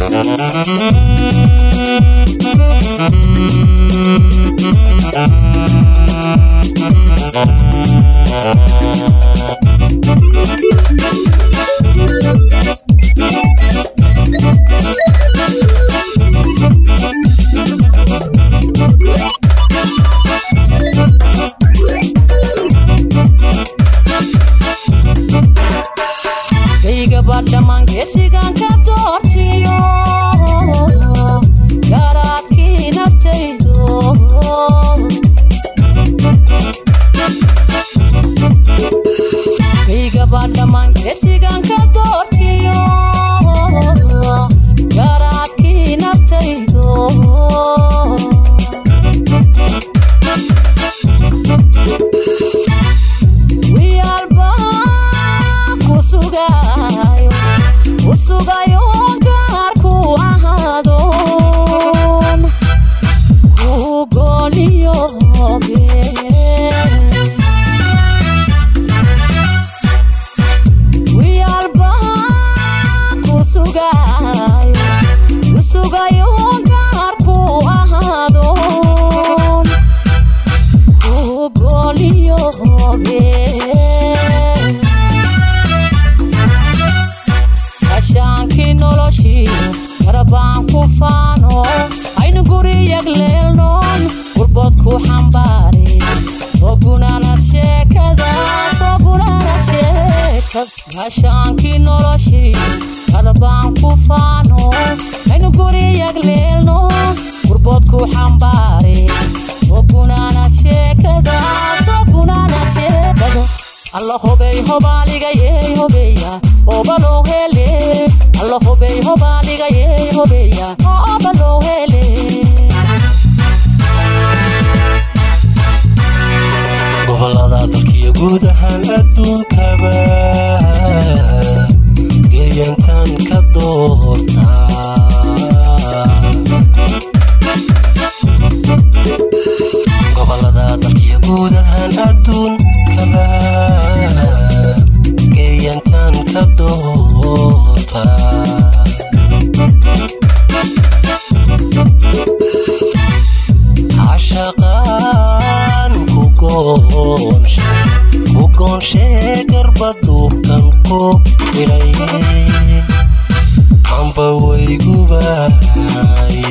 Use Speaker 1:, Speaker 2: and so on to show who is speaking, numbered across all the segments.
Speaker 1: kaygaba dhammaan geesigan ka doortiyo garaadkii naftaydo kaygaba dhammaan geesigan ka doortiyo garaadkii naftaydo wiyaalba ku sugayo ku sugayo gaarku ahaadon ku gooliyoobe wiyaalba ku sugayo ku sugayo gaarku ahaadon ku gooliyoobe ashaankii noloshii garabaan ku faano aynu guriyag leelnoon gurbood ku xambaare soo gunaanad sheekada soo gunaanad sheekas ashaankii noloshii garabaan ku faano aynu guriyag leelnoon gurbood ku xambaare soo gunaanad sheekada soo gunaanad sheekada alla hobey hobaaligayey hobeya hobaloo hele alla hobey hobaaligayey hobeya hobaloo hele
Speaker 2: gobolada dalkiyo guud ahaan adduunkaba geeyantaan ka doortaa gobolada dalkiyo guud ahaan adduunkaba geeyantaan ka doortaa cashaqaan ku goonshe ku goonshe garbaduubkan ku xidhay amba waygubaay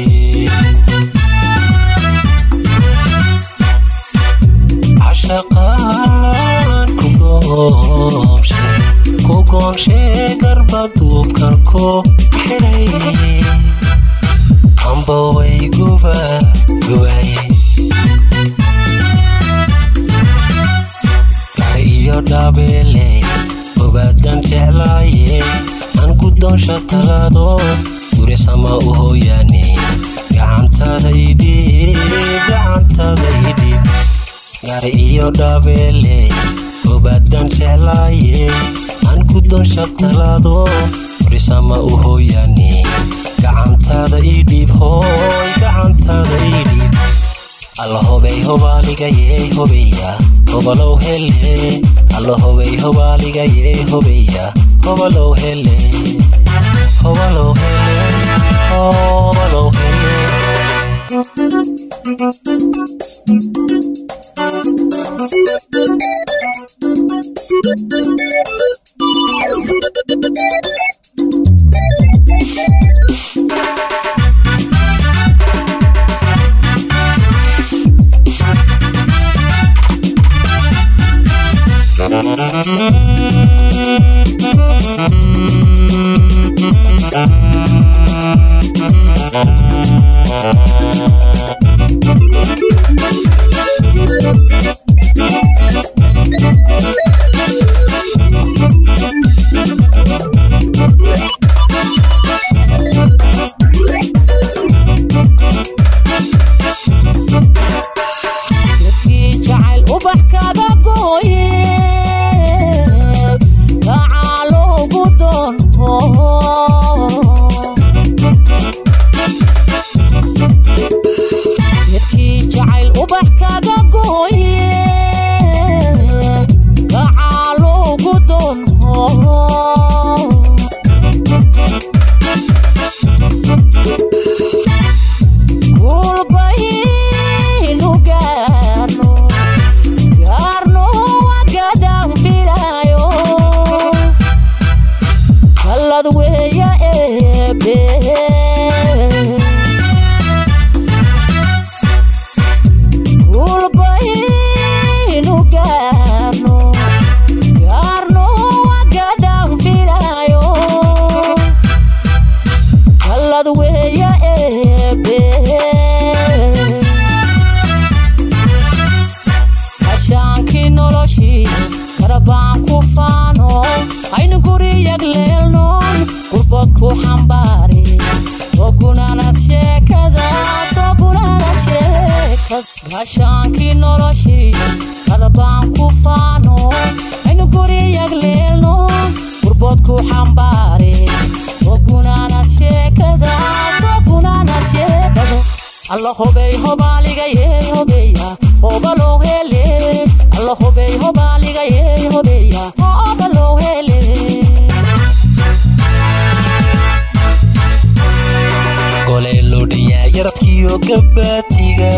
Speaker 2: cashaqaan ku goonshe ku goonshe garbaduubkan ku xidhay amba wayguba gubaay gari iyo dhabeele obaadan jeclaaye aan guddoonsha talaado guri sama u hooyaane gacantada idhiib gacantada idhiib gari iyo dhabeele obaadan jeclaaye aan guddoonsha talaado guri sama u hooyaane gacantada idhiib hooy gacantada idhiib alla hobey hobaaligayey hobeya hobalow hele alla hobey hobaaligayey hobeya hobalow hele hobalow hele hobalow hele
Speaker 1: dadkii jacayl ubax kaga gooye gacaaloogu doonho gaashaankii noloshii kadabaan ku faano aynu guriyag leelno gurboodku xambaare soo gunaanad sheekada soo gunaanad sheekado alla hobey hobaaligaye hobeya hobaloo hele alla hobey hobaaligaye hobeya hobaloo hele
Speaker 2: goley loo dhanyaa yaradkiyo gabaatiga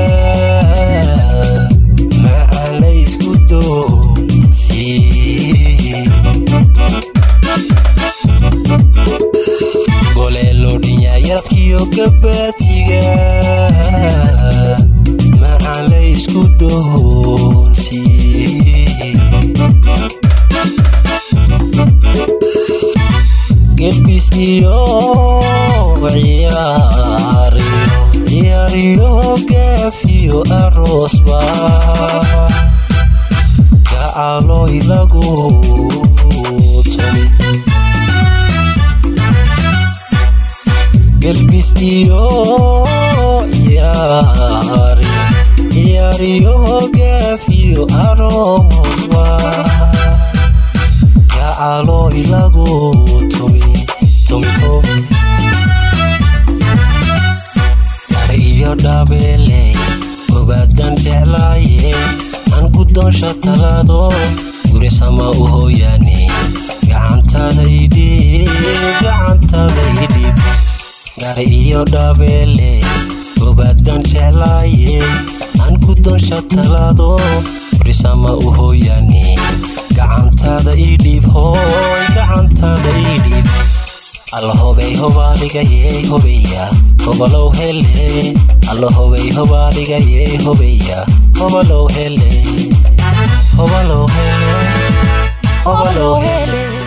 Speaker 2: macaan la isku doonsi goley loo dhanyaa yaradkiyo gabaatiga macaan la isku doonsi gelbis iyo ciyaariyo ciyaariyo gaafiyo aroosba gacaloy lagu tumi gelbis iyo ciyaariyo ciyaariyo gaafiyo aroosba gacaloy lagu tumi tumi tumi gari iyo dhabeele gobaadan jeclaaye aan guddoonsha talaado guri sama u hooyaane gacantadaydhiib gacantadaydhiib gari iyo dhabeele gobaadan jeclaaye aan guddoonsha talaado guri sama u hooyaane gacantada idhiib hooy gacantada idhiib alla hobey hobaadhigayey hobeya hobalow hele alla hobey hobaadhigayey hobeya hobalow hele hobalow hele hobalow hele